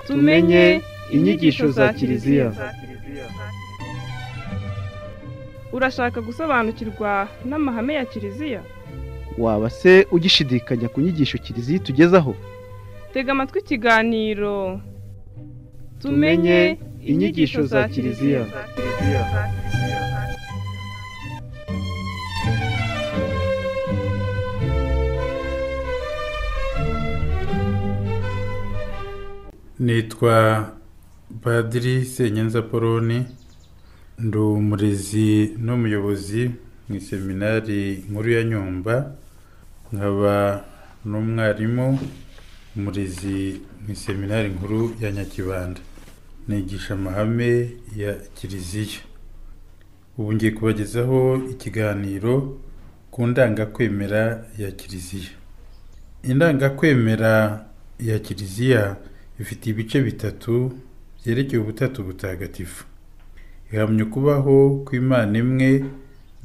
tumenye inyigisho za kiliziya urashaka gusobanukirwa n'amahame ya kiliziya waba se ugishidikanya ku nyigisho kiliziya itugezaho tega amatwi ikiganiro Tumenye inyigisho za Kiliziya. nitwa padiri senyenza poloni ndi umurezi n'umuyobozi mu iseminari nkuru ya nyumba nkaba n'umwarimu umurezi mu iseminari nkuru ya nyakibanda nigisha amahame ya kiliziya ubu ngiye kubagezaho ikiganiro ku ndangakwemera ya kiliziya indangakwemera ya kiliziya ifite ibice bitatu byerekeye ubutatu butagatifu ihamya ukubaho kw'imana imwe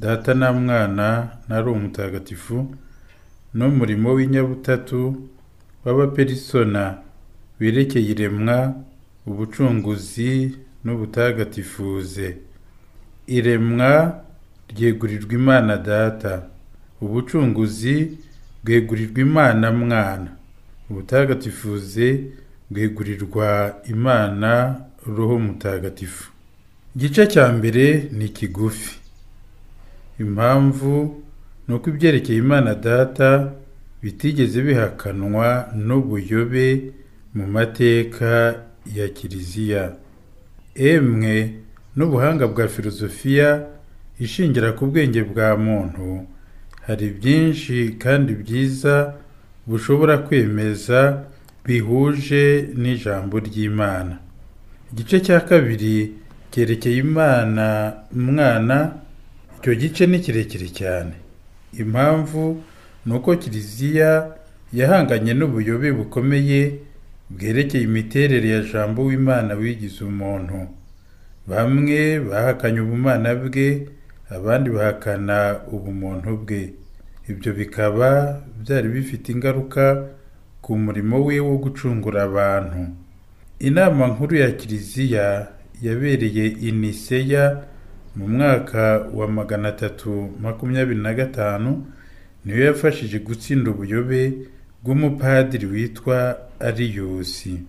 data na mwana na ari umutagatifu n'umurimo w'inyabutatu w'abaperisona berekeye iremwa ubucunguzi n'ubutagatifuze iremwa ryegurirwa imana data ubucunguzi bwegurirwa imana mwana ubutagatifuze bwegurirwa imana roho mutagatifu igice cya mbere ni kigufi impamvu ni uko ibyerekeye imana data bitigeze bihakanwa n'ubuyobe mu mateka ya kiliziya emwe n'ubuhanga bwa filozofiya ishingira ku bwenge bwa muntu hari byinshi kandi byiza bushobora kwemeza bihuje n'ijambo ry'imana igice cya kabiri cyerekeye imana umwana icyo gice ni kirekire cyane impamvu ni uko kiliziya yahanganye n'ubuyobe bukomeye bwerekeye imiterere ya jambo w'imana wigize umuntu bamwe bahakanye ubumana bwe abandi bahakana ubumuntu bwe ibyo bikaba byari bifite ingaruka ku murimo we wo gucungura abantu inama nkuru ya kiliziya yabereye i niseya mu mwaka wa magana atatu makumyabiri na gatanu niyo yafashije gutsinda ubuyobe bw'umupadiri witwa ariyusi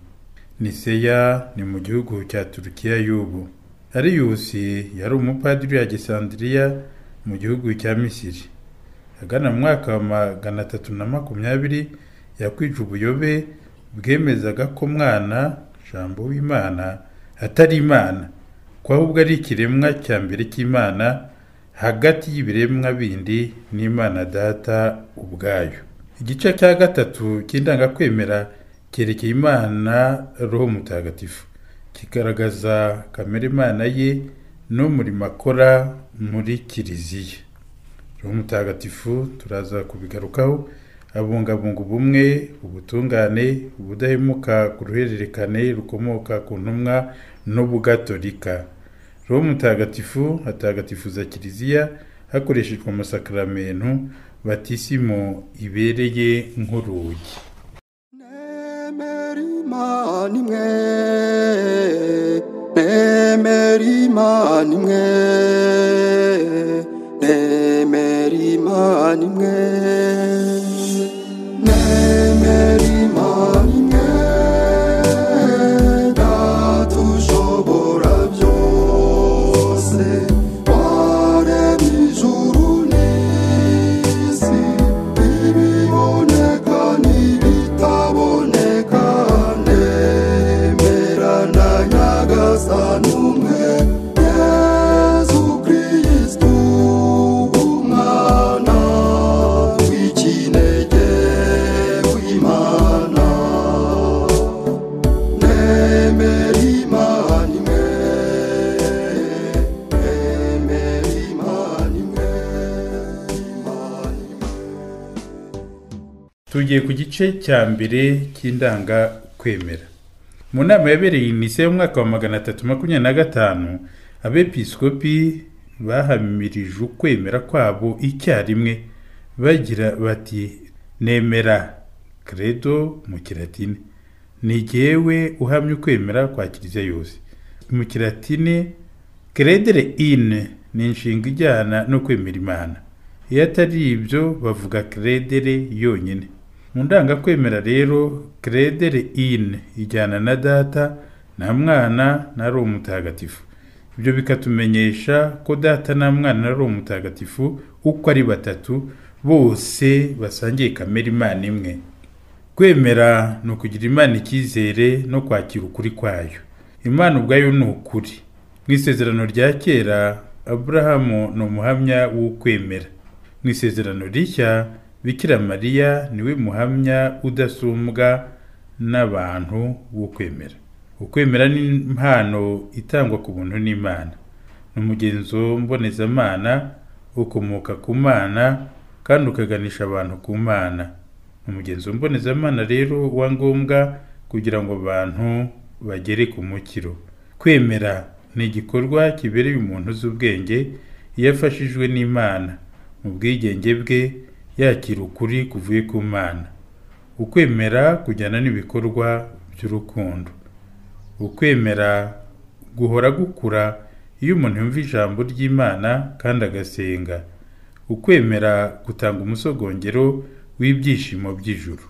niseya ni mu gihugu cya turukiya y'ubu ariyusi yari umupadiri ya gisandiriya mu gihugu cya misiri agana mu mwaka wa magana atatu na makumyabiri yakwije ubuyobe bwemezaga ko mwana jambo w'imana atari imana ko ahubwo ari ikiremwa cya mbere cy'imana hagati y'ibiremwa bindi n'imana data ubwayo igice cya gatatu cy'indangakwemera cyerekeye imana roho mutagatifu kigaragaza kamere imana ye n'umurimo akora muri kiliziya roho mutagatifu turaza kubigarukaho abungabunga ubumwe ubutungane ubudahemuka ku ruhererekane rukomoka ku ntumwa n'ubugatolika roho mutagatifu atagatifuza kiliziya hakoreshejwe amasakaramentu batisimo ibereye nk'urugi nemera imana imwe nemera imana imwe nemera imana imwe nemera imana imwe datushobora byose waremye ijuru n'isi ibiboneka n'ibitaboneka nemera na nyagasani umwe yezu kirisitu umwana w'ikinege w'imana nemera imana imwe nemera imana imwe imana imwe tugiye ku gice cya mbere cy'indangakwemera mu nama yabereye inise y'umwaka wa magana atatu makumyabiri na gatanu abepiskopi bahamirije ukwemera kwabo icyarimwe bagira bati nemera credo mu kiratini ni jyewe uhamya ukwemera kwa kiliziya yose mu kiratini credere in ni inshinga ijyana no kwemera imana iyo atari ibyo bavuga credere yonyine mu ndangakwemera rero credere in ijyana na data na mwana na roho mutagatifu ibyo bikatumenyesha ko data na mwana na roho mutagatifu uko ari batatu bose basangiye kamere imana imwe kwemera ni ukugira imana icyizere no kwakira ukuri kwayo imana ubwayo ni ukuri mu isezerano rya kera aburahamu ni umuhamya w'ukwemera mu isezerano rishya bikira mariya niwe muhamya udasumbwa n'abantu wo kwemera ukwemera ni impano itangwa ku buntu n'imana ni umugenzo mbonezamana ukomoka ku mana kandi ukaganisha abantu ku mana ni umugenzo mbonezamana rero wa ngombwa kugira ngo abantu bagere ku mukiro kwemera ni igikorwa kibereye umuntu uzi ubwenge iyo afashijwe n'imana mu bwigenge bwe yakira ukuri kuvuye ku mana ukwemera kujyana n'ibikorwa by'urukundo ukwemera guhora gukura iyo umuntu yumva ijambo ry'imana kandi agasenga ukwemera gutanga umusogongero w'ibyishimo by'ijuru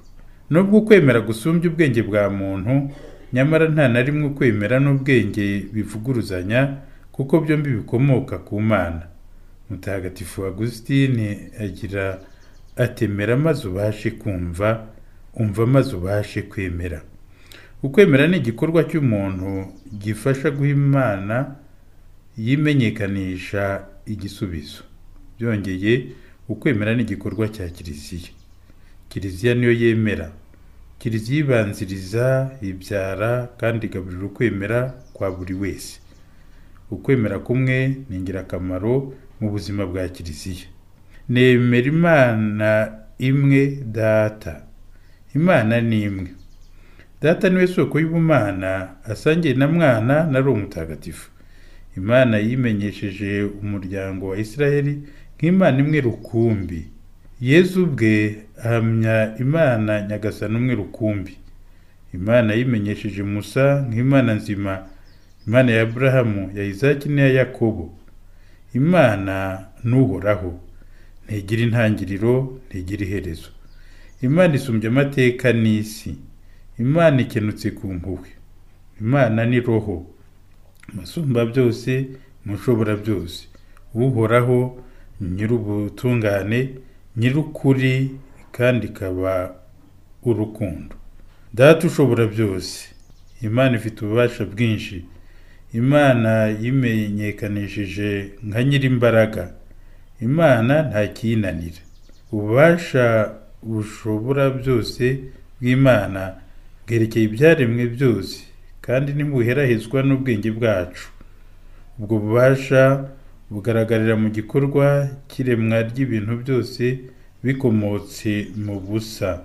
nubwo ukwemera gusumbya ubwenge bwa muntu nyamara nta na rimwe ukwemera n'ubwenge bivuguruzanya kuko byombi bikomoka ku mana mutagatifu agusitini agira atemera maze ubashe kumva umva maze ubashe kwemera ukwemera ni igikorwa cy'umuntu gifasha guha imana yimenyekanisha igisubizo byongeye ukwemera ni igikorwa cya kiliziya kiliziya niyo yemera kiliziya ibanziriza ibyara kandi igaburira ukwemera kwa buri wese ukwemera kumwe ni ingirakamaro mu buzima bwa kiliziya nemera imana imwe data imana ni imwe data niwe soko y'ubumana asangiye na mwana na roho mutagatifu imana yimenyesheje umuryango wa isiraheli nk'imana imwe rukumbi yezu ubwe ahamya imana nyagasani umwe rukumbi imana yimenyesheje musa nk'imana nzima imana ya aburahamu ya izaki n'iya yakobo imana n'uhoraho ntigira intangiriro ntigira iherezo imana isumbya amateka n'isi imana ikenutse ku mpuhwe imana ni roho umusumba byose umushobora byose uhoraho nyir'ubutungane nyir'ukuri kandi ikaba urukundo data ushobora byose imana ifite ububasha bwinshi imana yimenyekanishije nka nyir'imbaraga imana nta kiyinanira ububasha bushobora byose bw'imana bwerekeye ibyaremwe byose kandi ntibuherahezwa n'ubwenge bwacu ubwo bubasha bugaragarira mu gikorwa cy'iremwa ry'ibintu byose bikomotse mu busa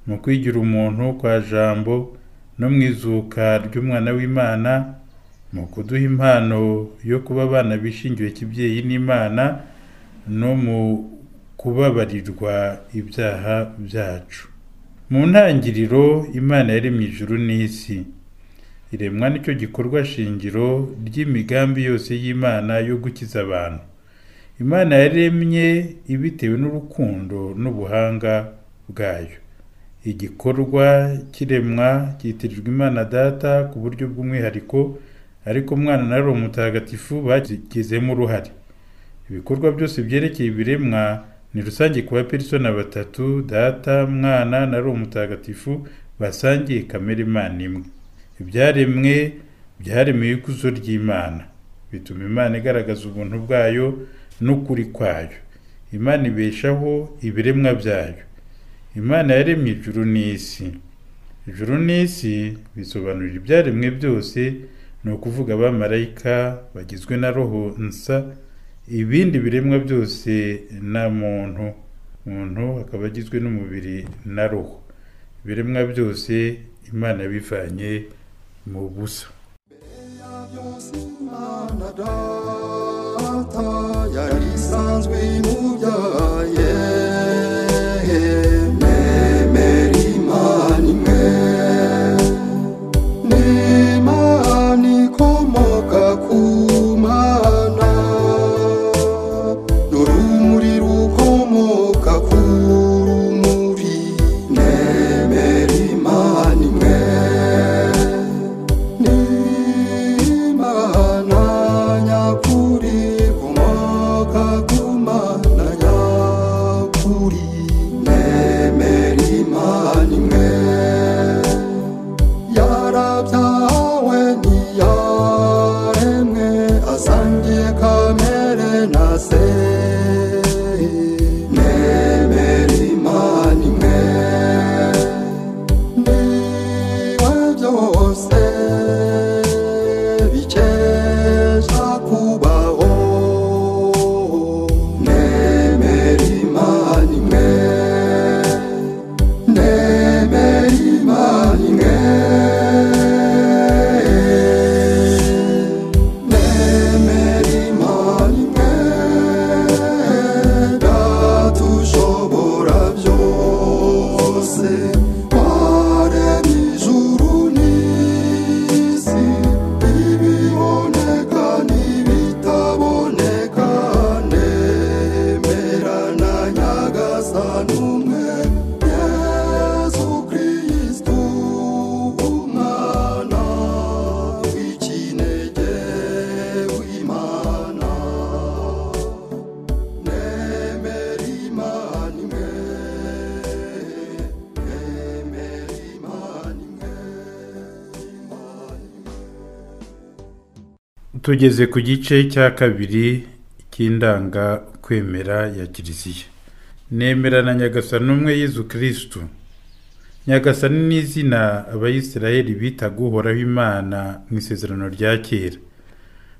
mu kwigira umuntu kwa jambo no mu izuka ry'umwana w'imana ni ukuduha impano yo kuba abana bishingiwe kibyeyi n'imana no mu kubabarirwa ibyaha byacu mu ntangiriro imana yaremye ijuru n'isi iremwa nicyo gikorwa shingiro ry'imigambi yose y'imana yo gukiza abantu imana yaremye ibitewe n'urukundo n'ubuhanga bwayo igikorwa cy'iremwa cyitirirwa imana data ku buryo bw'umwihariko ariko umwana na roho mutagatifu bagizemo uruhare ibikorwa byose byerekeye ibiremwa ni rusange ku baperisona batatu data mwana na roho mutagatifu basangiye kamere imana imwe ibyaremwe byaremeye ikuzo ry'imana bituma imana igaragaza ubuntu bwayo n'ukuri kwayo imana ibeshaho ibiremwa byayo imana yaremye ijuru n'isi ijuru n'isi bisobanurira ibyaremwe byose ni ukuvuga abamarayika bagizwe na roho nsa ibindi biremwa byose na muntu muntu akaba agizwe n'umubiri na roho ibiremwa byose imana bivanye mu busa byose imana data yari isanzwe imubyaye nemera imana imwe n'imana ikomoka ku mana n'urumuri rukomoka ku rumuri nemera imana imwe n'imana nyakuri ikomoka ku mana nyakuri nemera imana imwe yarabyawe ntiyaremwe asangiye kamere na se nemera imana imwe niwe byose bikesha kubaho nemera imana imwe nemera imana imwe nemera imana imwe data ushobora byose waremye ijuru n'isi ibiboneka n'ibitaboneka nemera na nyagasani umwe yesu kirisitu umwana w'ikinege w'imana nemera imana imwe nemera imana imwe tugeze ku gice cya kabiri cy'indanga kwemera ya kiliziya nemera na nyagasani umwe yezu kirisitu nyagasani ni izina abayisiraheli bitaga uhoraho imana mu isezerano rya kera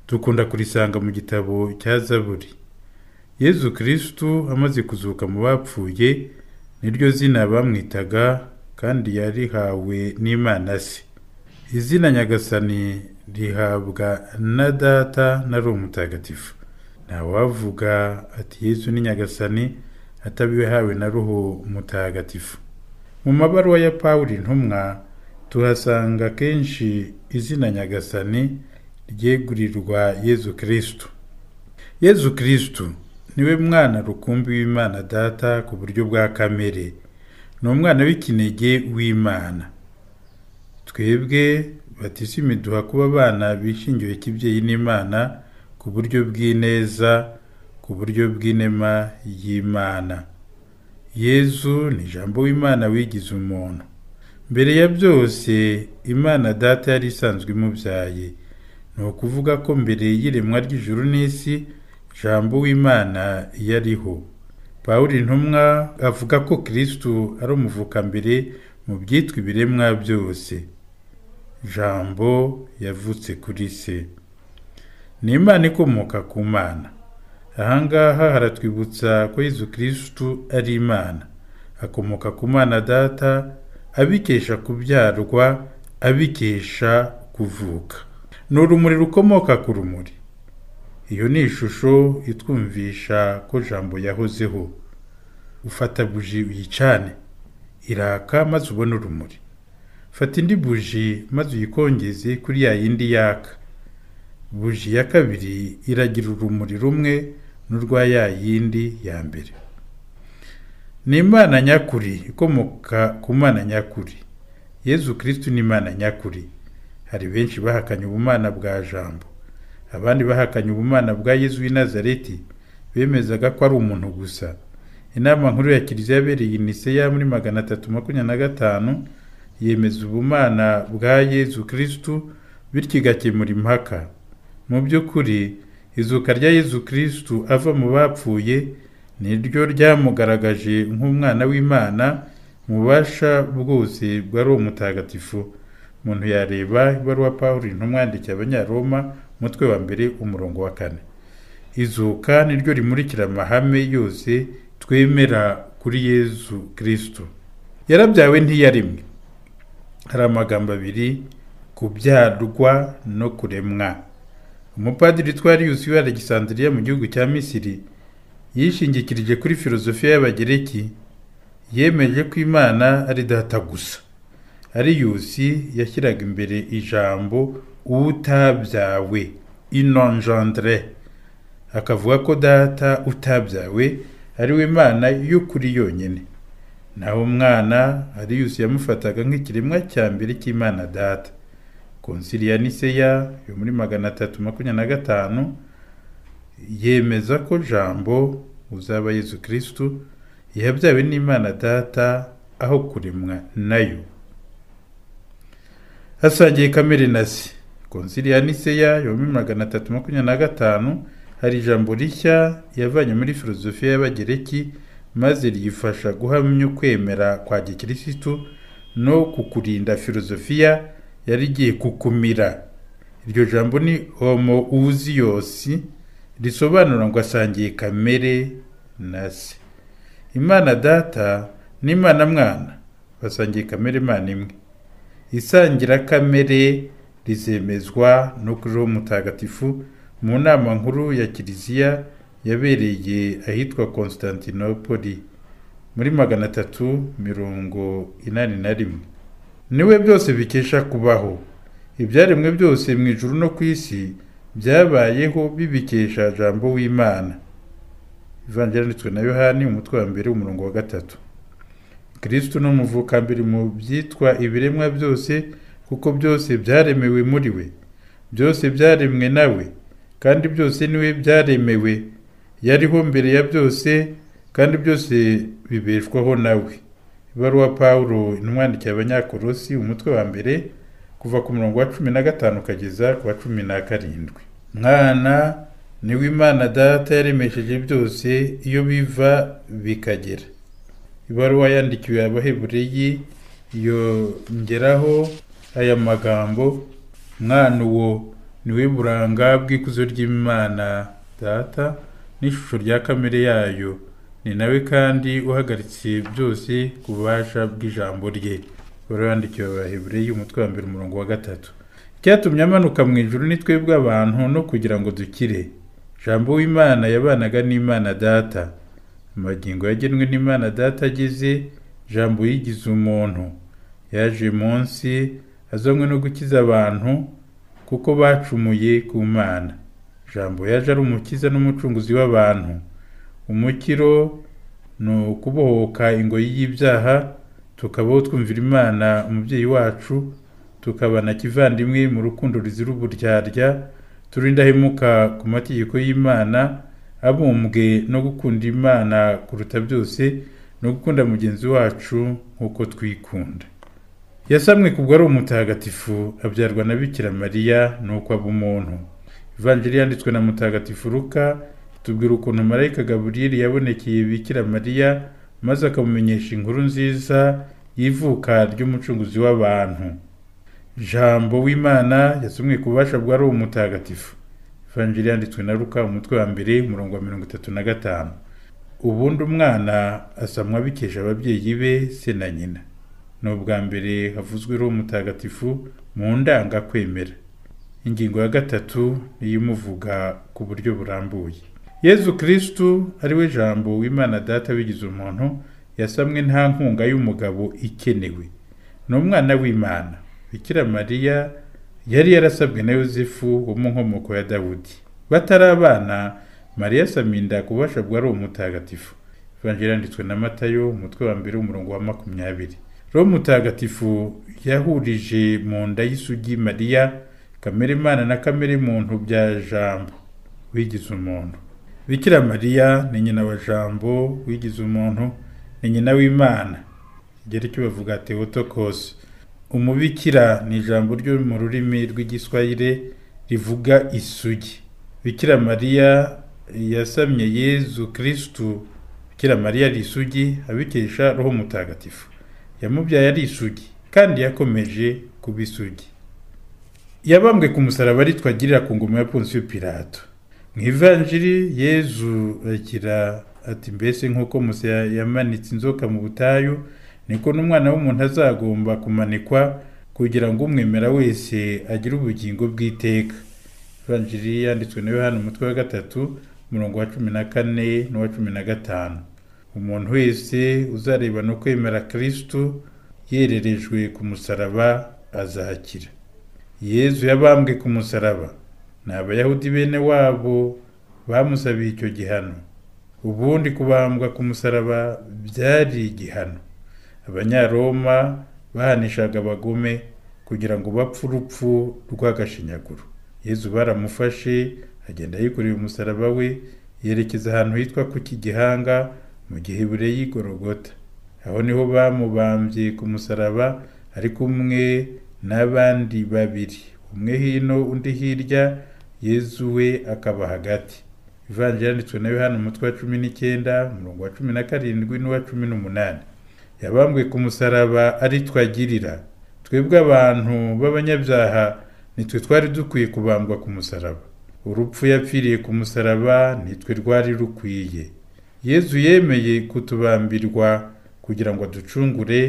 dukunda kurisanga mu gitabo cya zaburi yezu kirisitu amaze kuzuka mu bapfuye niryo zina bamwitaga kandi yarihawe n'imana se izina nyagasani rihabwa na data na roho mutagatifu ntawavuga ati yesu ni nyagasani atabihawe na roho mutagatifu mu mabaruwa ya pawuli ntumwa tuhasanga kenshi izina nyagasani ryegurirwa yezu kirisitu yezu kirisitu niwe mwana rukumbi w'imana data ku buryo bwa kamere ni umwana w'ikinege w'imana twebwe batishimi duha kuba abana bishingiwe kibyeyi n'imana ku buryo bw'ineza ku buryo bw'inema y'imana yezu ni ijambo w'imana wigize umuntu mbere ya byose imana data yari isanzwe imubyaye ni ukuvuga ko mbere y'iremwa ry'ijuru n'isi ijambo w'imana yariho pawuli ntumwa avuga ko kirisitu ari umuvukambere mu byitwa ibiremwa byose jambo yavutse kuri se ni imana ikomoka ku mana ahangaha haratwibutsa ko yezu kirisitu ari imana akomoka ku mana data abikesha kubyarwa abikesha kuvuka ni urumuri rukomoka ku rumuri iyo ni ishusho itwumvisha ko jambo yahozeho ufata buji uyicane iraka maze ubone urumuri fata indi buji maze uyikongeze kuri ya yindi yaka buji ya kabiri iragira urumuri rumwe n'urwa ya yindi ya mbere ni imana nyakuri ikomoka ku mana nyakuri yezu kirisitu ni imana nyakuri hari benshi bahakanye ubumana bwa jambo abandi bahakanye ubumana bwa yezu w'i nazareti bemezaga ko ari umuntu gusa inama nkuru ya kiliziya yabereye i niseya muri magana atatu makumyabiri na gatanu yemeza ubumana bwa yezu kirisitu bityo igakemura impaka mu by'ukuri izuka rya yezu kirisitu ava mu bapfuye ni ryo ryamugaragaje nk'umwana w'imana mu bubasha bwose bwa roho mutagatifu umuntu yareba ibaruwa pawulo intumwa yandikiye abanyaroma umutwe wa mbere umurongo wa kane izuka ni ryo rimurikira amahame yose twemera kuri yezu kirisitu yarabyawe ntiyaremwe hari amagambo abiri kubyarwa no kuremwa umupadiri twarius wa alexandria mu gihugu cya misiri yishingikirije kuri filozofiya y'abagereki yemeje ko imana ari data gusa ariyusi yashyiraga imbere ijambo utabyawe inonjandre akavuga ko data utabyawe ari we mana y'ukuri yonyine naho umwana ariyusi yamufataga nk'ikiremwa cya mbere cy'imana data konsili ya niseya yo muri magana atatu makumyabiri na gatanu yemeza ko jambo uzaba yezu kirisitu yabyawe n'imana data aho kuremwa nayo hasangiye kamere na se konsili ya niseya yo muri magana atatu makumyabiri na gatanu hari ijambo rishya yavanye muri filozofiya y'abagereki maze ryifasha guhamya ukwemera kwa gikirisitu no kukurinda filozofiya yari igiye kukumira iryo jambo ni homo uziyosi risobanura ngo asangiye kamere na se imana data n'imana mwana basangiye kamere imana imwe isangira kamere rizemezwa no kuri uwo mutagatifu mu nama nkuru ya kiliziya yabereye ahitwa constantinopoli muri magana atatu mirongo inani na rimwe niwe byose bikesha kubaho ibyaremwe byose mu ijuru no ku isi byabayeho bibikesha jambo w'imana ivangiranitswe na yohani umutwe wa mbere umurongo wa gatatu kirisitu ni umuvukambere mu byitwa ibiremwa byose kuko byose byaremewe muri we byose byaremwe nawe kandi byose niwe byaremewe yariho mbere ya byose kandi byose bibeshwaho nawe ibaruwa paul inumwandikiye abanyakorosi umutwe wa mbere kuva ku murongo wa cumi na gatanu ukageza ku wa cumi na karindwi mwana niwe imana data yaremesheje byose iyo biva bikagera ibaruwa yandikiwe abahebureyi yongeraho aya magambo mwana uwo niwe buranga bw'ikuzo ry'imana data n'ishusho rya kamere yayo ni nawe kandi uhagaritse byose ku bubasha bw'ijambo rye barabandikiwe abahebureyi umutwe wa mbere umurongo wa gatatu icyatumye amanuka mu ijuru ni twebwe abantu no kugira ngo dukire jambo w'imana yabanaga n'imana data amagingo yagenwe n'imana data ageze jambo yigize umuntu yaje munsi azanywe no gukiza abantu kuko bacumuye ku mana jambo yaje ari umukiza n'umucunguzi w'abantu umukiro ni ukubohoka ingoyi y'ibyaha tukabaho twumvira imana umubyeyi wacu tukabana kivandimwe mu rukundo ruzira uburyarya turi indahemuka ku mategeko y'imana abumbwe no gukunda imana kuruta byose no gukunda mugenzi wacu nk'uko twikunda yasamwe kubwo ari umutagatifu abyarwa na bikira mariya nuko aba umuntu ivanjiri yanditswe na mutagatifu ruka tubwira ukuntu marayika gaburiyeri yabonekeye bikira mariya maze akamumenyesha inkuru nziza y'ivuka ry'umucunguzi w'abantu jambo w'imana yasomwe ku bubasha bwa ari umutagatifu ivanjiri yanditswe na ruka umutwe wa mbere umurongo wa mirongo itatu na gatanu ubundi umwana asamwa bikesha ababyeyi be se na nyina ni ubwa mbere havuzweho mutagatifu mu ndangakwemera ingingo ya gatatu niyimuvuga ku buryo burambuye yezu kirisitu ariwe jambo w'imana data bigize umuntu yasamwe nta nkunga y'umugabo ikenewe ni umwana w'imana bikira mariya yari yarasabwe na yosefu wo mu nkomoko ya dawudi batari abana mariya asamye inda ku bubasha bwa ari umutagatifu ivanjiri yanditswe na matayo umutwe wa mbere umurongo wa makumyabiri roho mutagatifu yahurije mu nda y'isugi mariya kamere imana na kamere muntu bya jambo wigize umuntu bikira mariya ni nyina wa jambo wigize umuntu ni nyina w'imana kigero cyo bavuga teotokose umubikira ni ijambo ryo mu rurimi rw'igiswahire rivuga isugi bikira mariya yasamye yezu kirisitu bikira mariya ari isugi abikesha roho mutagatifu yamubyaye ari isugi kandi yakomeje kuba isugi yabambwe ku musaraba aritwa agirira ku ngoma ya ponsiyo pirato mu ivanjiri yezu agira ati mbese nk'uko musa yamanitse inzoka mu butayu niko n'umwana w'umuntu azagomba kumanikwa kugira ngo umwemera wese agire ubugingo bw'iteka ivanjiri yanditswe na yohani umutwe wa gatatu umurongo wa cumi na kane n'uwa cumi na gatanu umuntu wese uzareba no kwemera kirisitu yererejwe ku musaraba azahakira yezu yabambwe ku musaraba ni abayahudi bene wabo bamusabiye icyo gihano ubundi kubambwa ku musaraba byari igihano abanyaroma bahanishaga abagome kugira ngo bapfe urupfu rw'agashinyaguro yezu baramufashe agenda yikoreye umusaraba we yerekeza ahantu hitwa ku kigihanga mu gihe bure y'igorogota aho niho bamubambye ku musaraba ari kumwe n'abandi babiri umwe hino undi hirya yezu we akaba hagati ivanjiri yanditswe na yohani umutwe wa cumi n'icyenda umurongo wa cumi na karindwi n'uwa cumi n'umunani yabambwe ku musaraba ari twagirira twebwe abantu b'abanyabyaha nitwe twari dukwiye kubambwa ku musaraba urupfu yapfiriye ku musaraba nitwe rwari rukwiye yezu yemeye kutubambirwa kugira ngo aducungure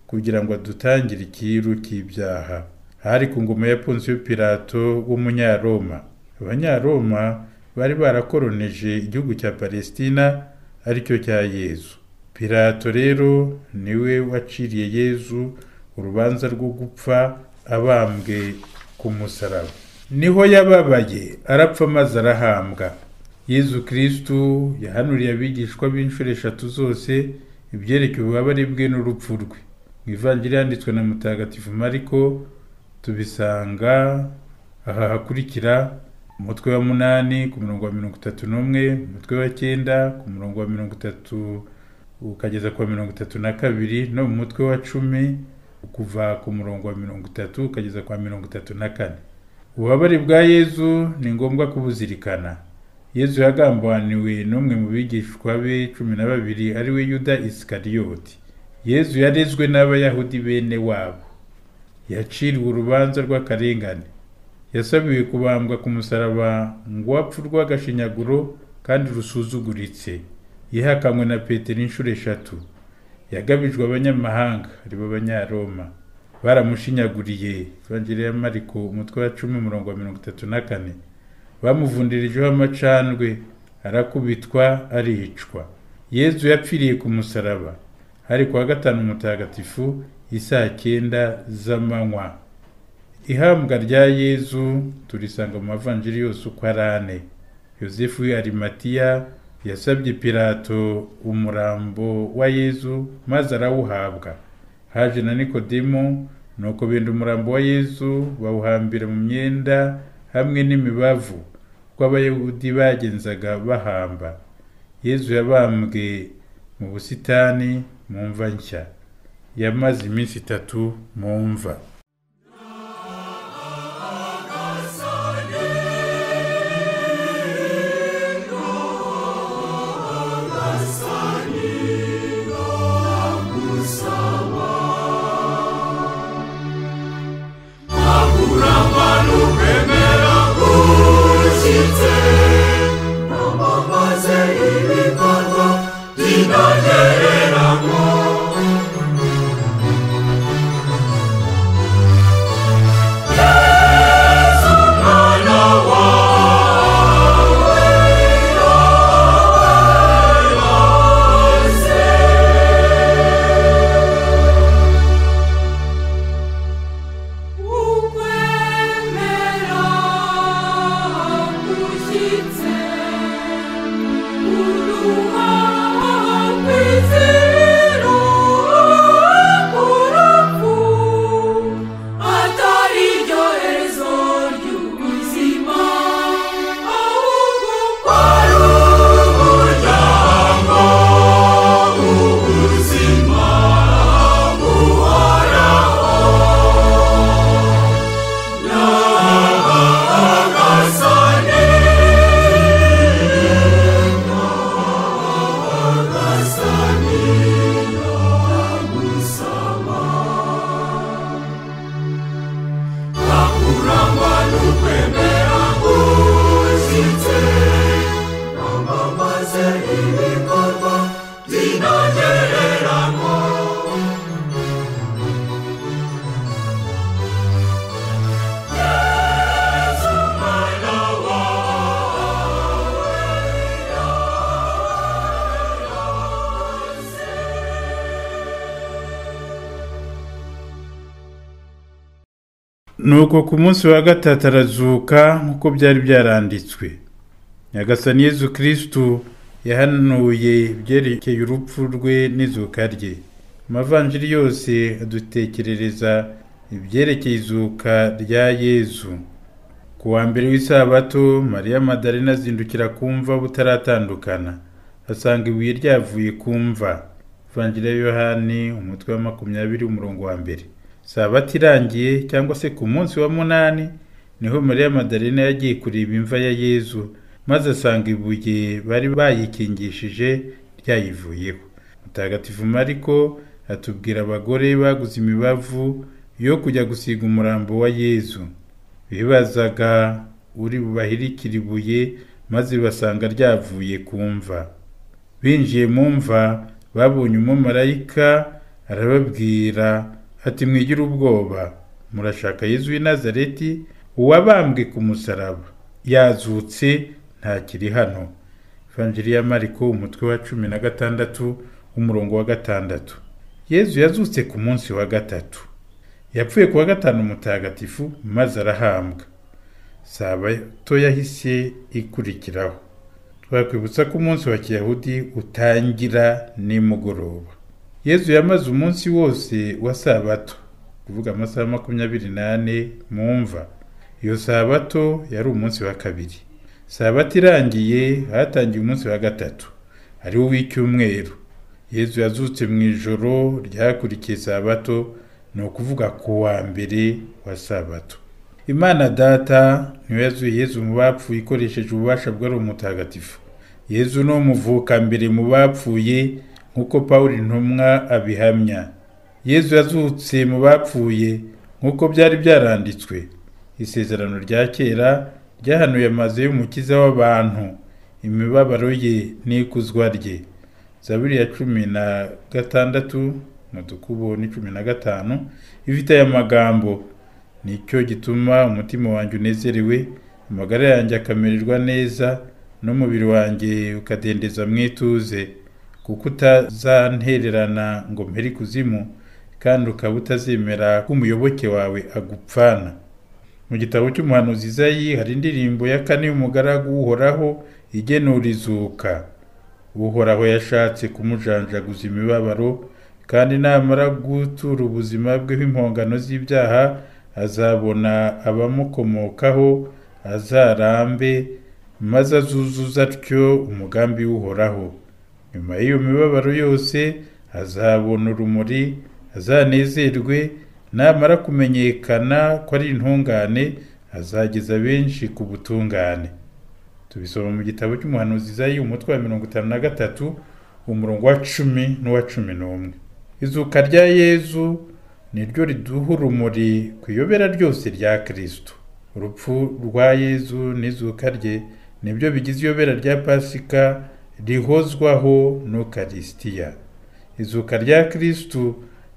kugira ngo adutangire ikiru cy'ibyaha hari ku ngoma ya ponsiyo pirato w'umunyaroma abanyaroma bari barakoroneje igihugu cya palesitina aricyo cya yezu pirato rero niwe waciriye yezu urubanza rwo gupfa abambwe ku musaraba niho yababaye arapfa maze arahambwa yezu kirisitu yahanuriye abigishwa b'inshuro eshatu zose ibyerekeye ububabare bwe n'urupfu rwe mu ivanjiri yanditswe na mutagatifu mariko tubisanga aha hakurikira umutwe wa munani ku murongo wa mirongo itatu n'umwe umutwe wa cyenda ku murongo wa mirongo itatu ukageza ku wa mirongo itatu na kabiri no mu mutwe wa cumi kuva ku murongo wa mirongo itatu ukageza ku wa mirongo itatu na kane ububabare bwa yezu ni ngombwa kubuzirikana yezu yagambaniwe n'umwe mu bigishwa be cumi na babiri ari we yuda isikariyoti yezu yarezwe n'abayahudi bene wabo yaciriwe urubanza rw'akarengane yasabiwe kubambwa ku musaraba ngo wapfe urw'agashinyaguro kandi rusuzuguritse yihakanywe na petero inshuro eshatu yagabijwe abanyamahanga aribo banyaroma baramushinyaguriye ivanjiri ya mariko umutwe wa cumi umurongo wa mirongo itatu na kane bamuvundirijeho amacandwe arakubitwa aricwa yezu yapfiriye ku musaraba hari kuwa gatanu mutagatifu isaa cyenda z'amanywa ihambwa rya yezu turisanga mu mavanjiri yose uko ari ane yosefu w'arimatiya yasabye pirato umurambo wa yezu maze arawuhabwa haje na nikodemu nuko benda umurambo wa yezu bawuhambira mu myenda hamwe n'imibavu kuko abayahudi bagenzaga bahamba yezu yabambwe mu busitani mu mva nshya yamaze iminsi itatu mu mva nuko ku munsi wa gatatu arazuka nk'uko byari byaranditswe nyagasani yezu kirisitu yahanuye ibyerekeye urupfu rwe n'izuka rye amavanjiri yose adutekerereza ibyerekeye izuka rya yezu ku wa mbere w'isabato mariya madarena azindukira ku mva butaratandukana asanga ibuye ryavuye ku mva vanjiri ya yohani umutwe wa makumyabiri umurongo wa mbere sabati irangiye cyangwa se ku munsi wa munani niho mariya madarena yagiye kureba imva ya yezu maze asanga ibuye bari bayikingishije ryayivuyeho mutagatifu mariko atubwira abagore baguze imibavu yo kujya gusiga umurambo wa yezu bibazaga uri bubahirikire ibuye maze basanga ryavuye ku mva binjiye mu mva babonye umumarayika arababwira ati mwigira ubwoba murashaka yezu w'i nazareti uwabambwe ku musaraba yazutse ntakiri hano Evanjiri ya mariko umutwe wa cumi na gatandatu umurongo wa gatandatu yezu yazutse ku munsi wa gatatu yapfuye ku wa gatanu mutagatifu maze arahambwa sabato yahise ikurikiraho twakwibutsa ko umunsi wa kiyahudi utangira nimugoroba yezu yamaze umunsi wose wa sabato kuvuga amasaha makumyabiri n'ane mu mva iyo sabato yari umunsi wa kabiri sabato irangiye hatangiye umunsi wa gatatu ari wo w'icyumweru yezu yazutse mu ijoro ryakurikiye sabato ni ukuvuga ku wa mbere wa sabato imana data niwe yazuye yezu mu bapfuye ikoresheje ububasha bwari umutagatifu yezu ni umuvuka mbere mu bapfuye nk'uko paul intumwa abihamya yezu yazutse mu bapfuye nk'uko byari byaranditswe isezerano rya kera ryahanuye amazu y'umukiza w'abantu imibabaro ye n'ikuzwa rye zaburi ya cumi na gatandatu mudukubo ni cumi na gatanu ifite aya magambo nicyo gituma umutima wanjye unezerewe amagara yanjye akamererwa neza n'umubiri wanjye ukadendeza mu ituze kuko utazantererana ngo mpere ikuzimu kandi ukaba utazemera ko umuyoboke wawe agupfana mu gitabo cy'umuhanuzi izayi hari indirimbo ya kane y'umugaragu uhoraho igenura izuka uhoraho yashatse kumujanjaguza imibabaro kandi namara gutura ubuzima bwe bw'impongano z'ibyaha azabona abamukomokaho azarambe maze azuzuza atyo umugambi w'uhoraho nyuma y'iyo mibabaro yose azabona urumuri azanezerwe namara kumenyekana ko ari intungane azageza benshi ku butungane tubisoma mu gitabo cy'umuhanuzi izayi umutwe wa mirongo itanu na gatatu umurongo wa cumi n'uwa cumi n'umwe izuka rya yezu ni ryo riduha urumuri ku iyobera ryose rya kirisito urupfu rwa yezu n'izuka rye nibyo bigize iyobera rya pasika rihozwaho n'ukarisitiya izuka rya kirisito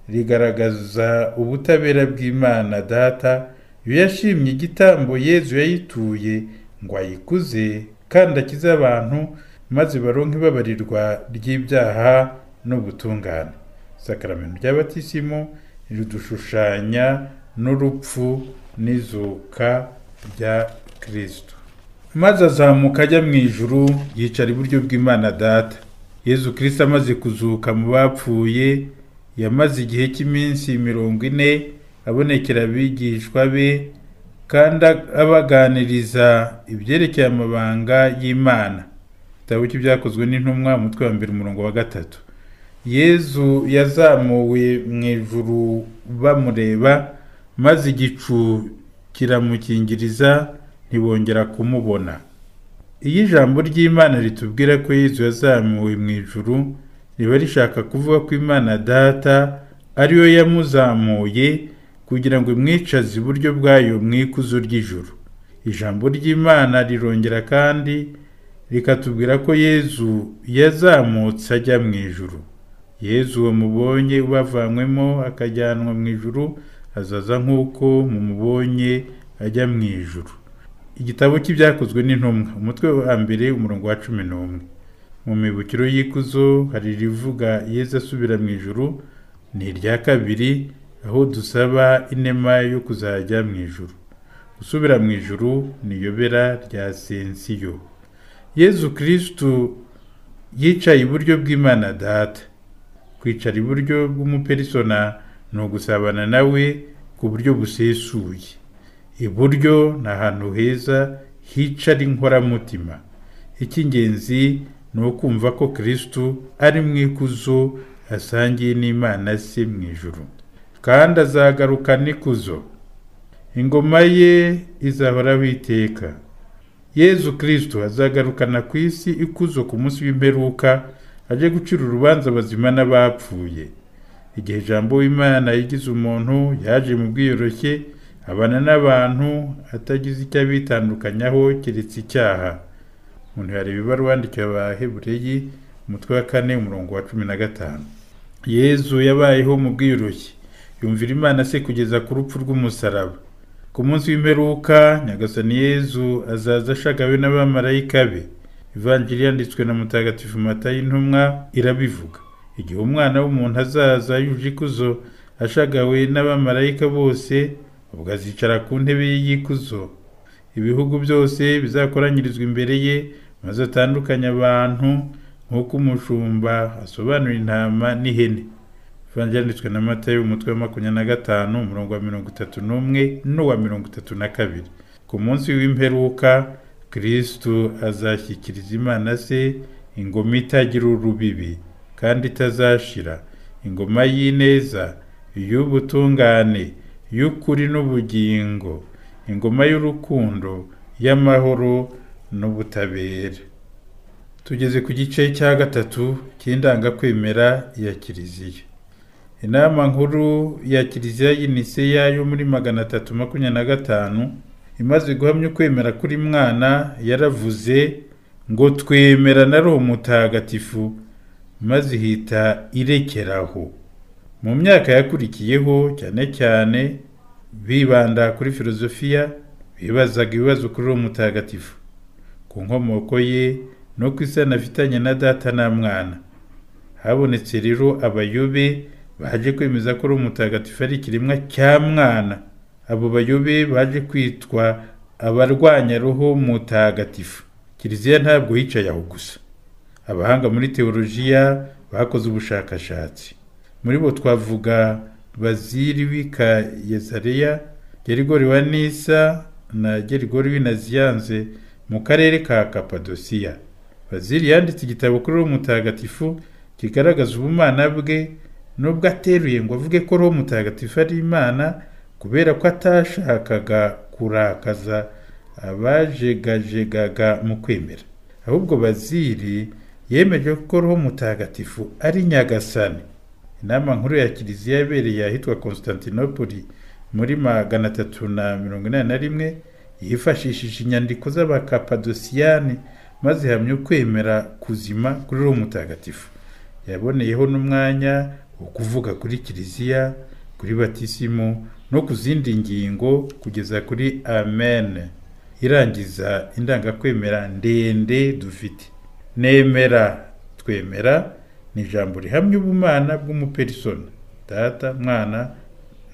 rigaragaza ubutabera bw'imana data iyo yashimye igitambo yezu yayituye ngo ayikuze kandi akize abantu maze baronke ibabarirwa ry'ibyaha n'ubutungane isakaramentu ry'abatisimu ridushushanya n'urupfu n'izuka rya kirisito maze azamuka ajya mu ijuru yicara iburyo bw'imana data yezu kirisito amaze kuzuka mu bapfuye yamaze igihe cy'iminsi mirongo ine abonekera abigishwa be kandi abaganiriza ibyerekeye amabanga y'imana igitabo cy'ibyakozwe n'intumwa umutwe wa mbere umurongo wa gatatu yezu yazamuwe mu ijuru bamureba maze igicu kiramukingiriza ntibongera kumubona iyo ijambo ry'imana ritubwira ko yezu yazamuwe mu ijuru riba rishaka kuvuga ko imana data ariyo yamuzamuye kugira ngo imwicaze iburyo bwayo mu ikuzo ry'ijuru ijambo ry'imana rirongera kandi rikatubwira ko yezu yazamutse ajya mu ijuru yezu uwo mubonye ubavanywemo akajyanwa mu ijuru azaza nk'uko mumubonye ajya mu ijuru igitabo cy'ibyakozwe n'intumwa umutwe wa mbere umurongo wa cumi n'umwe mu mibukiro y'ikuzo hari irivuga yezu asubira mu ijuru ni irya kabiri aho dusaba inema yo kuzajya mu ijuru gusubira mu ijuru ni iyobera rya sensiyo yezu kirisitu yicaye iburyo bw'imana data kwicara iburyo bw'umuperisona ni ugusabana nawe ku buryo busesuye iburyo ni ahantu heza hicara inkoramutima icy'ingenzi ni ukumva ko kirisitu ari mu ikuzo asangiye n'imana se mu ijuru kandi azagaruka n'ikuzo ingoma ye izahoraho iteka yezu kirisitu azagarukana ku isi ikuzo ku munsi w'imperuka ajye gucira urubanza abazima n'abapfuye igihe ijambo w'imana yigize umuntu yaje mu bwiyoroshye abana n'abantu atagize icyo abitandukanyaho keretse icyaha umuntu yareba ibaruwa yandikiwe abahebureyi umutwe wa kane umurongo wa cumi na gatanu yezu yabayeho mu bwiyoroshye yumvira imana se kugeza ku rupfu rw'umusaraba ku munsi w'imperuka nyagasani yezu azaza ashagawe n'abamarayika be ivanjiri yanditswe na mutagatifu matayi intumwa irabivuga igihe umwana w'umuntu azaza yuje ikuzo ashagawe n'abamarayika bose ubwo azicara ku ntebe ye y'ikuzo ibihugu byose bizakoranyirizwa imbere ye maze atandukanye abantu nk'uko umushumba asobanura intama n'ihene ivanjiri yanditswe na matayo umutwe wa makumyabiri na gatanu umurongo wa mirongo itatu n'umwe n'uwa mirongo itatu na kabiri ku munsi w'imperuka kirisitu azashyikiriza imana se ingoma itagira urubibi kandi itazashira ingoma y'ineza iy'ubutungane y'ukuri n'ubugingo ingoma y'urukundo y'amahoro n'ubutabera tugeze ku gice cya gatatu cy'indangakwemera ya kiliziya inama nkuru ya kiliziya y'iniseya yo muri magana atatu makumyabiri na gatanu imaze guhamya ukwemera kuri mwana yaravuze ngo twemera na roho mutagatifu maze ihita irekeraho mu myaka yakurikiyeho cyane cyane bibanda kuri filozofiya bibazaga ibibazo kuri uwo mutagatifu ku nkomoko ye no ku isano afitanye na data na mwana habonetse rero abayobe baje kwemeza ko ari umutagatifu ari ikiremwa cya mwana abo bayobe baje kwitwa abarwanya roho mutagatifu kiliziya ntabwo yicaye aho gusa abahanga muri teolojiya bakoze ubushakashatsi muri bo twavuga baziri w'ika yezareya gerigori wa nisa na gerigori w'inaziyanze mu karere ka kapadosiya baziri yanditse igitabo kuri uwo mutagatifu kigaragaza ubumana bwe nubwo ateruye ngo avuge ko roho mutagatifu ari imana kubera ko atashakaga kurakaza abajegajegaga mu kwemera ahubwo baziri yemeje ko roho mutagatifu ari nyagasani inama nkuru ya kiliziya yabereye ahitwa konstantinopoli muri magana atatu na mirongo inani na rimwe yifashishije inyandiko z'abakapadosiyani maze ihamya ukwemera kuzima kuri roho mutagatifu yaboneyeho n'umwanya wo kuvuga kuri kiliziya kuri batisimu no ku zindi ngingo kugeza kuri amen irangiza indangakwemera ndende dufite nemera twemera ni ijambo rihamya ubumana bw'umuperisona data mwana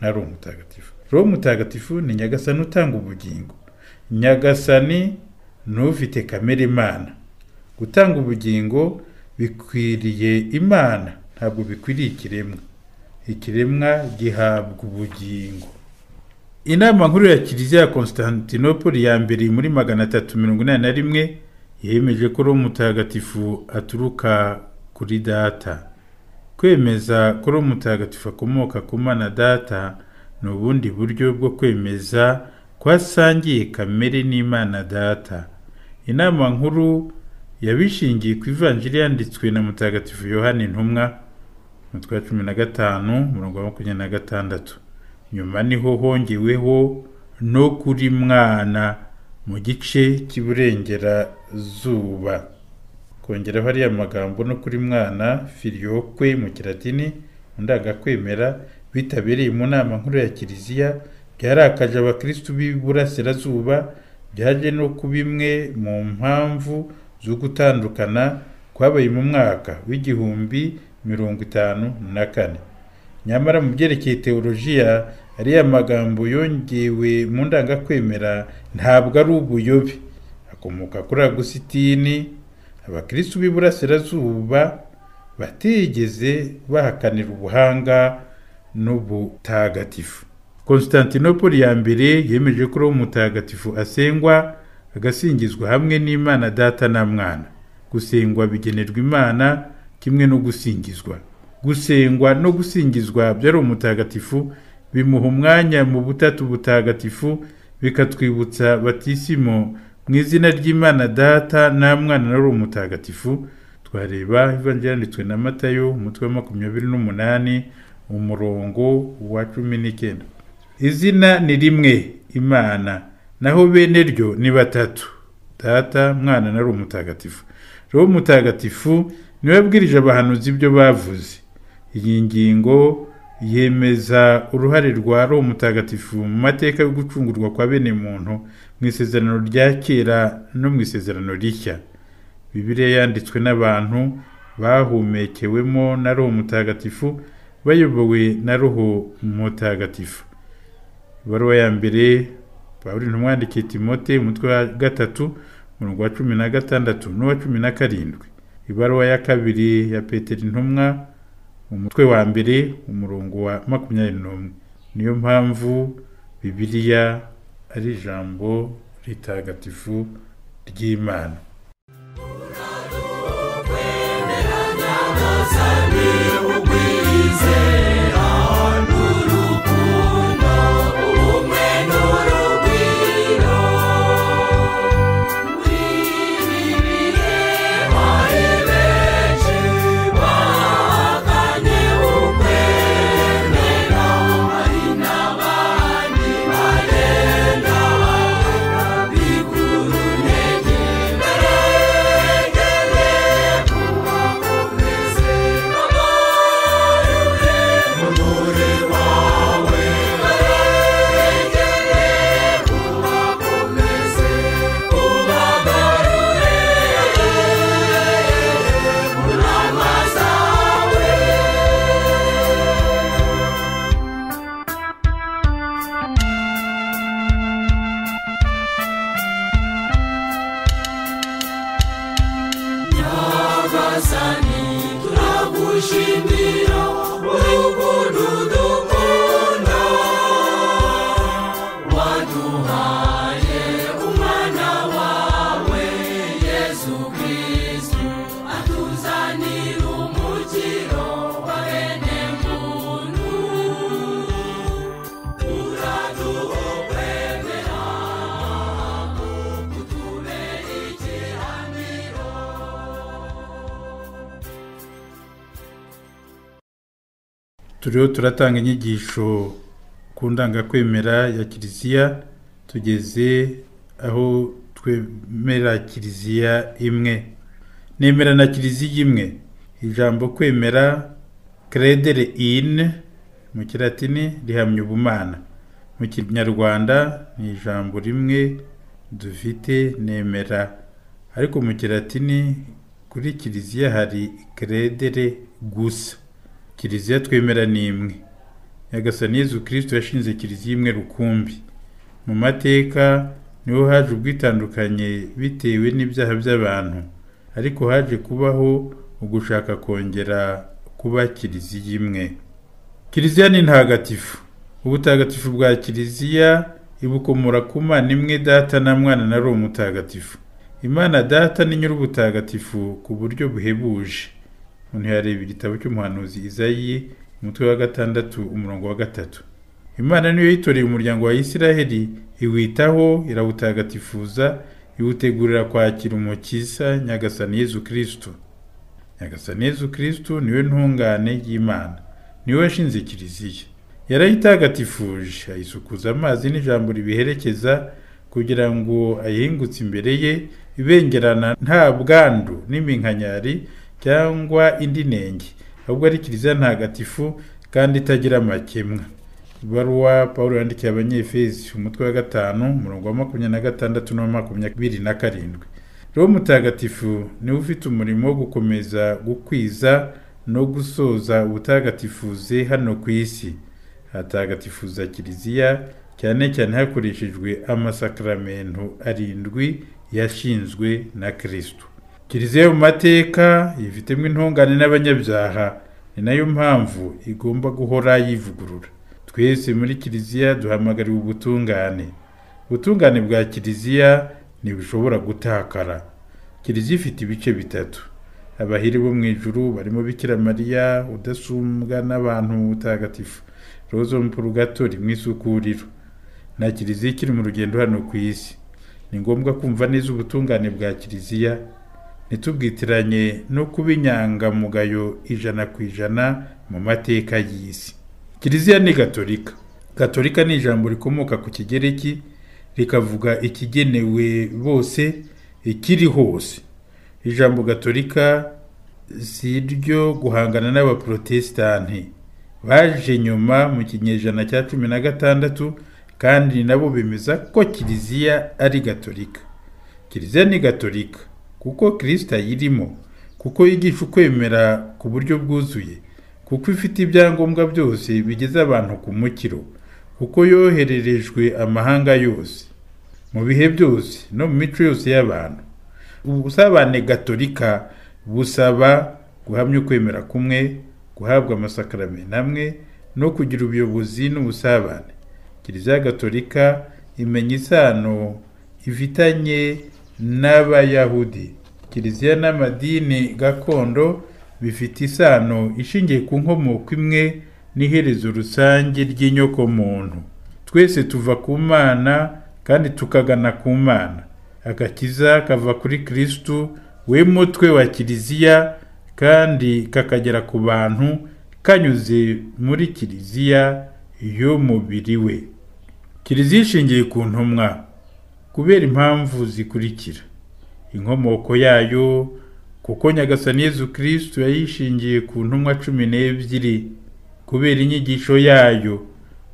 na roho mutagatifu roho mutagatifu ni nyagasani utanga ubugingo nyagasani ni ufite kamere imana gutanga ubugingo bikwiriye imana ntabwo bikwiriye ikiremwa ikiremwa gihabwa ubugingo inama nkuru ya kiliziya ya konstantinopoli ya mbere muri magana atatu mirongo inani na rimwe yemeje ko roho mutagatifu aturuka kuri data kwemeza ko roho mutagatifu akomoka ku mana data ni ubundi buryo bwo kwemeza ko asangiye kamere n'imana data inama nkuru yabishingiye ku ivanjiri yanditswe na mutagatifu yohani intumwa umutwe wa cumi na gatanu umurongo wa makumyabiri na gatandatu nyuma niho hongeweho no kuri mwana mu gice cy'iburengerazuba kongeraho ariya magambo no kuri mwana filiyokwe mu kiratini ndangakwemera bitabereye mu nama nkuru ya kiliziya byarakaje abakirisitu b'iburasirazuba byaje no ku bimwe mu mpamvu zo gutandukana kwabaye mu mwaka w'igihumbi mirongo itanu na kane nyamara mu byerekeye teolojiya ariya magambo yongewe mu ndangakwemera ntabwo ari ubuyobe akomoka kuri agusitini abakirisitu b'iburasirazuba batigeze bahakanira ubuhanga n'ubutagatifu konstantinopoli ya mbere yemeje ko uwo mutagatifu asengwa agasingizwa hamwe n'imana data na mwana gusengwa bigenerwa imana kimwe no gusingizwa gusengwa no gusingizwa byari umutagatifu bimuha umwanya mu butatu butagatifu bikatwibutsa batisimo mu izina ry'imana data nta mwana na uri umutagatifu twareba ivangira yanditswe na matayo umutwe wa makumyabiri n'umunani umurongo wa cumi n'icyenda izina ni rimwe imana naho bene ryo ni batatu data mwana na uri umutagatifu rero umutagatifu niwe abwirije abahanuzi ibyo bavuze iyi ngingo yemeza uruhare rwa roho mutagatifu mu mateka yo gucungurwa kwa bene muntu mu isezerano rya kera no mu isezerano rishya bibiliya yanditswe n'abantu bahumekewemo na roho mutagatifu bayobowe na roho mutagatifu ibaruwa ya mbere pawulo ntumwandikiye timote umutwe wa gatatu umurongo wa cumi na gatandatu n'uwa cumi na karindwi ibaruwa ya kabiri ya peteri intumwa umutwe wa mbere umurongo wa makumyabiri n'umwe niyo mpamvu bibiliya ari ijambo ritagatifu ry'imana turiho turatanga inyigisho ku ndangakwemera ya kiliziya tugeze aho twemera kiliziya imwe nemera na kiliziya imwe ijambo kwemera credere in mu kiratini rihamya ubumana mu kinyarwanda ni ijambo rimwe dufite nemera ariko mu kiratini kuri kiliziya hari credere gusa kiliziya twemera ni imwe nyagasani yezu kirisito yashinze kiliziya imwe rukumbi mu mateka niho haje ubwitandukanye bitewe n'ibyaha by'abantu ariko haje kubaho ugushaka kongera kuba kiliziya imwe kiliziya ni ntagatifu ubutagatifu bwa kiliziya ibukomora ku mana imwe data na mwana na roho mutagatifu imana data ni nyir'ubutagatifu ku buryo buhebuje umuntu yareba igitabo cy'umuhanuzi izayi umutwe wa gatandatu umurongo wa gatatu imana niyo yitoreye umuryango wa isiraheli iwitaho irawutagatifuza iwutegurira kwakira umukiza nyagasani yezu kirisito nyagasani yezu kirisito niwe ntungane y'imana niwe washinze kiliziya yarayitagatifuje ayisukuza amazi n'ijambo ribiherekeza kugira ngo ayihingutse imbere ye ibengerana nta bwandu n'iminkanyari cyangwa indi nenge ahubwo ari kiliziya ntagatifu kandi itagira amakemwa ibaruwa paul yandikiye abanyefezi umutwe wa gatanu umurongo wa makumyabiri na gatandatu n'uwa makumyabiri na karindwi roho mutagatifu niwe ufite umurimo wo gukomeza gukwiza no gusoza ubutagatifuze hano ku isi hatagatifuza kiliziya cyane cyane hakoreshejwe amasakaramentu arindwi yashinzwe na kirisito kiliziya yo mu mateka yifitemo intungane n'abanyabyaha ni nayo mpamvu igomba guhora yivugurura twese muri kiliziya duhamagariwe ubutungane ubutungane bwa kiliziya ntibushobora gutakara kiliziya ifite ibice bitatu abahiri bo mu ijuru barimo bikira mariya udasumbwa n'abantu mutagatifu roza mupurugatori mu isukuriro nta kiliziya ikiri mu rugendo hano ku isi ni ngombwa kumva neza ubutungane bwa kiliziya ntitubwitiranye no kuba inyangamugayo ijana ku ijana mu mateka y'isi kiliziya ni gatolika gatolika ni ijambo rikomoka ku kigereki rikavuga ikigenewe bose ikiri hose ijambo gatolika si iryo guhangana n'abaporotesitanti baje nyuma mu kinyejana cya cumi na gatandatu kandi nabo bemeza ko kiliziya ari gatolika kiliziya ni gatolika kuko kirisita ayirimo kuko yigisha ukwemera ku buryo bwuzuye kuko ifite ibyangombwa byose bigeze abantu ku mukiro kuko yohererejwe amahanga yose mu bihe byose no mu mico yose y'abantu ubusabane gatolika busaba guhamya ukwemera kumwe guhabwa amasakaramentu amwe no kugira ubuyobozi n'ubusabane kiliziya gatolika imenya isano ifitanye n'abayahudi kiliziya n'amadini gakondo bifite isano ishingiye ku nkomoko imwe n'iherezo rusange ry'inyokomuntu twese tuva ku mana kandi tukagana ku mana agakiza kava kuri kirisitu we mutwe wa kiliziya kandi kakagera ku bantu kanyuze muri kiliziya y'umubiri we kiliziya ishingiye ku ntumwa kubera impamvu zikurikira inkomoko yayo kuko nyagasani yezu kirisito yayishingiye ku ntumwa cumi n'ebyiri kubera inyigisho yayo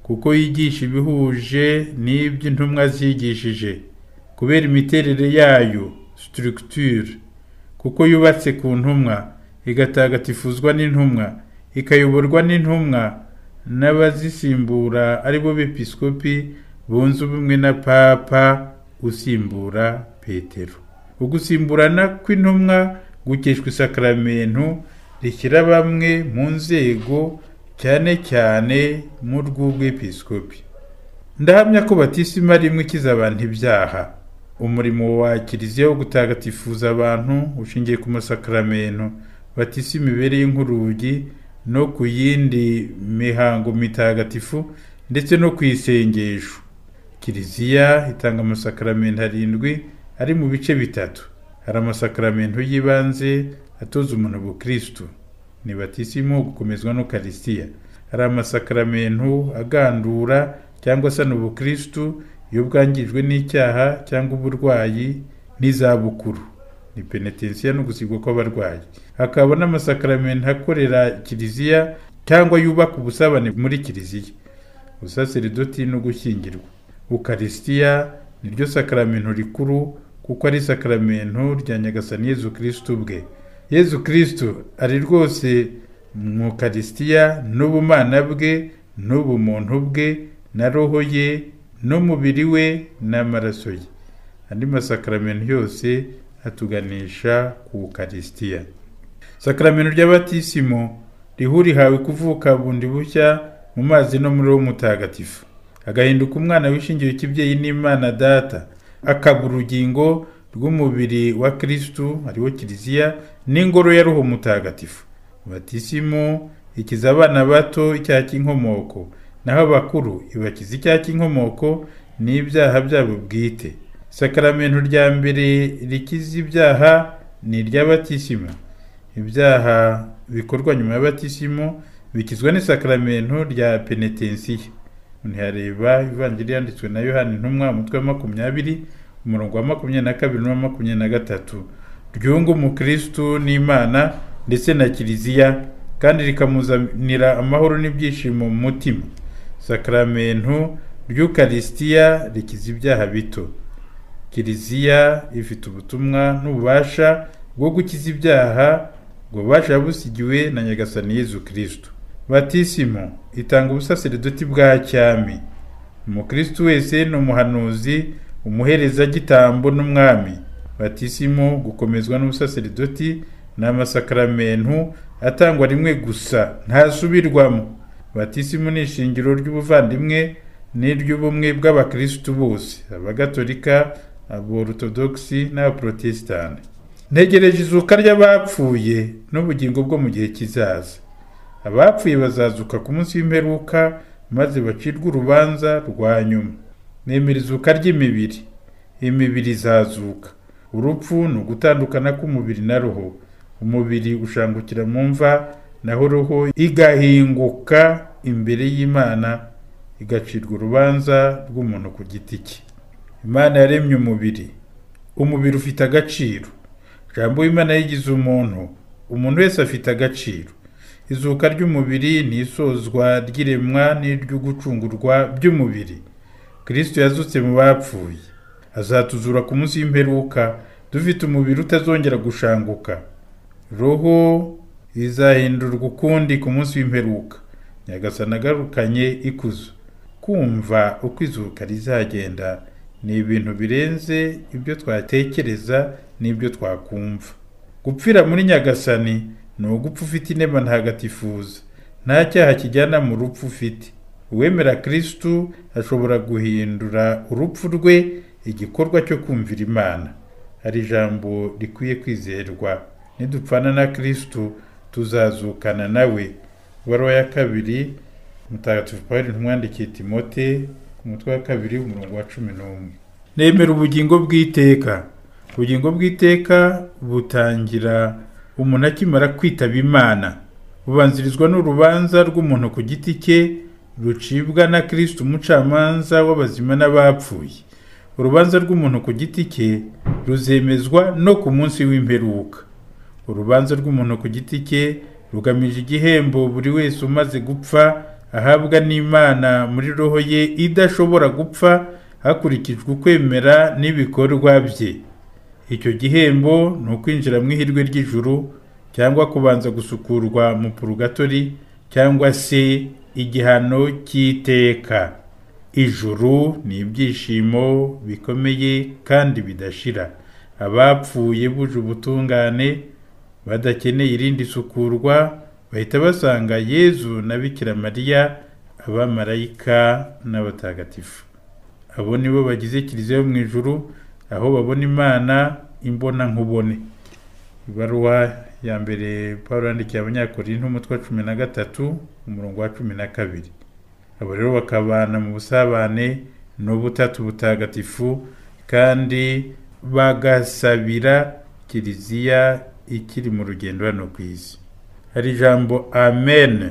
kuko yigisha ibihuje n'ibyo intumwa zigishije kubera imiterere yayo structure kuko yubatse ku ntumwa igatagatifuzwa n'intumwa ikayoborwa n'intumwa n'abazisimbura aribo bepisikopi bunze ubumwe na papa usimbura petero ugusimburana kw'intumwa gukeshwa isakaramentu rishyira bamwe mu nzego cyane cyane mu rw'ubwepisikopi ndahamya ko batisima rimwe ikiza abantu ibyaha umurimo wa kiliziya wo gutagatifuza abantu ushingiye ku masakaramentu batisima ibereye nk'urugi no ku yindi mihango mitagatifu ndetse no ku isengesho kiliziya itanga amasakaramentu arindwi ari mu bice bitatu hari amasakaramentu y'ibanze atoza umuntu ubukristo ni batisimu gukomezwa n'ukarisitiya hari amasakaramentu agandura cyangwa se ubukristo iyo bwangijwe n'icyaha cyangwa uburwayi n'izabukuru ni penetensiya no gusigwa kw'abarwayi hakaba n'amasakaramentu akorera kiliziya cyangwa yubaka ubusabane muri kiliziya ubusaserdoti no gushyingirwa ukarisitiya niryo sakaramentu rikuru kuko ari isakaramentu rya nyagasani yezu kirisitu bwe yezu kirisitu ari rwose mu karisitiya n'ubumana bwe n'ubumuntu bwe na roho ye n'umubiri we n'amaraso ye andi masakaramentu yose atuganisha ku karisitiya sakaramentu ry'abatisimu riho urihawe kuvuka bundi bushya mu mazi no muri wo mutagatifu agahinduka umwana wishingiwe ikibyeyi n'imana data akaba urugingo rw'umubiri wa kirisitu ariwo kiliziya n'ingoro ya roho mutagatifu batisimu ikiza abana bato icyaha cy'inkomoko naho abakuru ibakiza icyaha cy'inkomoko n'ibyaha byabo bwite isakaramentu rya mbere rikiza ibyaha ni iry'abatisimu ibyaha bikorwa nyuma y'abatisimu bikizwa n'isakaramentu rya penetensiya ntihareba ivangira yanditswe na yohani intumwa umutwe wa makumyabiri umurongo wa makumyabiri na kabiri n'uwa makumyabiri na gatatu ryunga umukirisitu n'imana ndetse na kiliziya kandi rikamuzanira amahoro n'ibyishimo mu mutima sakaramentu ry'ukarisitiya rikiza ibyaha bito kiliziya ifite ubutumwa n'ububasha bwo gukiza ibyaha ubwo bubasha busigiwe na nyagasani yezu kirisito batisimo itanga ubusaserdoti bwa cyami umukristo wese ni umuhanuzi umuherezagitambo n'umwami batisimo gukomezwa n'ubusaserdoti ni amasakaramentu atangwa rimwe gusa ntasubirwamo batisimo ni ishingiro ry'ubuvandimwe n'iry'ubumwe bw'abakirisitu bose abagatolika aborotodogisi n'abaporotesitanti ntegereje izuka ry'abapfuye n'ubugingo bwo mu gihe kizaza abapfuye bazazuka ku munsi w'imperuka maze bacirwe urubanza rwa nyuma nemera izuka ry'imibiri imibiri izazuka urupfu ni ugutandukana k'umubiri na roho umubiri ushangukira mu mva naho roho igahinguka imbere y'imana igacirwa urubanza rw'umuntu ku giti cye imana yaremye umubiri umubiri ufite agaciro jambo w'imana yigize umuntu umuntu wese afite agaciro izuka ry'umubiri ni isozwa ry'iremwa n'iry'ugucungurwa by'umubiri kirisito yazutse mu bapfuye azatuzura ku munsi w'imperuka dufite umubiri utazongera gushanguka roho izahindurwa ukundi ku munsi w'imperuka nyagasana agarukanye ikuzo kumva uko izuka rizagenda ni ibintu birenze ibyo twatekereza n'ibyo twakumva gupfira muri nyagasani ni ugupfa ufite intebe ntagatifuza nta cyaha kijyana mu rupfu ufite uwemera kirisitu ashobora guhindura urupfu rwe igikorwa cyo kumvira imana hari ijambo rikwiye kwizerwa nidupfana na kirisitu tuzazukana nawe ibaruwa ya kabiri mutagatifu paweli ntumwandikiye timote umutwe wa kabiri umurongo wa cumi n'umwe nemera ubugingo bw'iteka ubugingo bw'iteka butangira umuntu akimara kwitaba imana bubanzirizwa n'urubanza rw'umuntu ku giti cye rucibwa na kirisita umucamanza w'abazima n'abapfuye urubanza rw'umuntu ku giti cye ruzemezwa no ku munsi w'imperuka urubanza rw'umuntu ku giti cye rugamije igihembo buri wese umaze gupfa ahabwa n'imana muri roho ye idashobora gupfa hakurikijwe ukwemera n'ibikorwa bye icyo gihembo ni ukwinjira mu ihirwe ry'ijuru cyangwa kubanza gusukurwa mu purugatori cyangwa se igihano cy'iteka ijuru ni ibyishimo bikomeye kandi bidashira abapfuye buje ubutungane badakeneye irindi sukurwa bahita basanga yezu na bikira mariya abamarayika n'abatagatifu abo nibo bagize kiliziya yo mu ijuru aho babona imana imbona nkubone ibaruwa ya mbere paul yandikiye abanyakorinto umutwe wa cumi na gatatu umurongo wa cumi na kabiri abo rero bakabana mu busabane n'ubutatu butagatifu kandi bagasabira kiliziya ikiri mu rugendo hano ku isi hari ijambo amen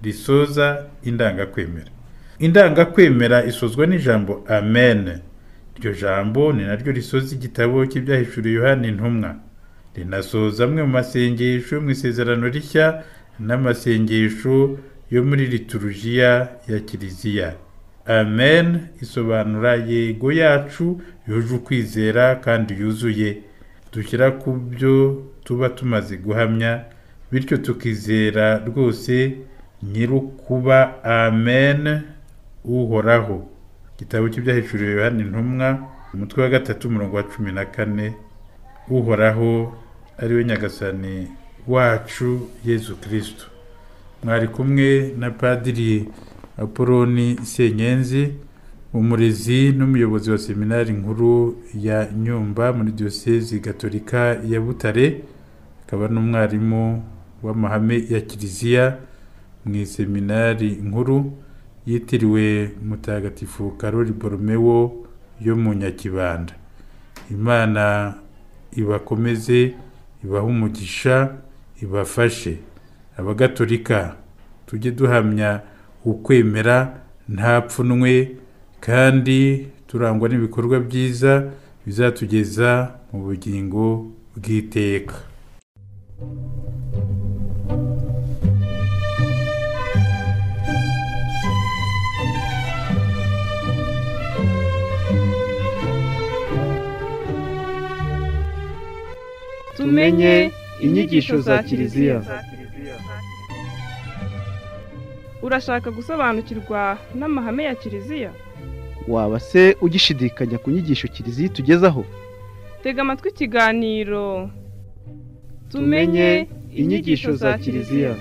risoza indangakwemera indangakwemera isozwa n'ijambo amen iryo jambo ni naryo risoza igitabo cy'ibyahishuriye yohani intumwa rinasoza amwe mu masengesho yo mu isezerano rishya n'amasengesho yo muri liturujiya ya kiliziya amen isobanura yego yacu yuje ukwizera kandi yuzuye dushyira ku byo tuba tumaze guhamya bityo tukizera rwose nyirukuba amen uhoraho igitabo cy'ibyahishuriwe yohani intumwa umutwe wa gatatu umurongo wa cumi na kane uhoraho ariwe nyagasani wacu yezu kirisito mwari kumwe na padiri apoloni senyenzi umurezi n'umuyobozi wa seminari nkuru ya nyumba muri diyosezi gatolika ya butare akaba n'umwarimu w'amahame ya kiliziya mu iseminari nkuru yitiriwe mutagatifu karori boromewo yo mu nyakibanda imana ibakomeze ibahe umugisha ibafashe abagatolika tujye duhamya ukwemera nta pfunwe kandi turangwa n'ibikorwa byiza bizatugeza mu bugingo bw'iteka tumenye inyigisho za kiliziya urashaka gusobanukirwa n'amahame ya kiliziya waba se ugishidikanya ku nyigisho kiliziya itugezaho tega amatwi ikiganiro Tumenye inyigisho za Kiliziya.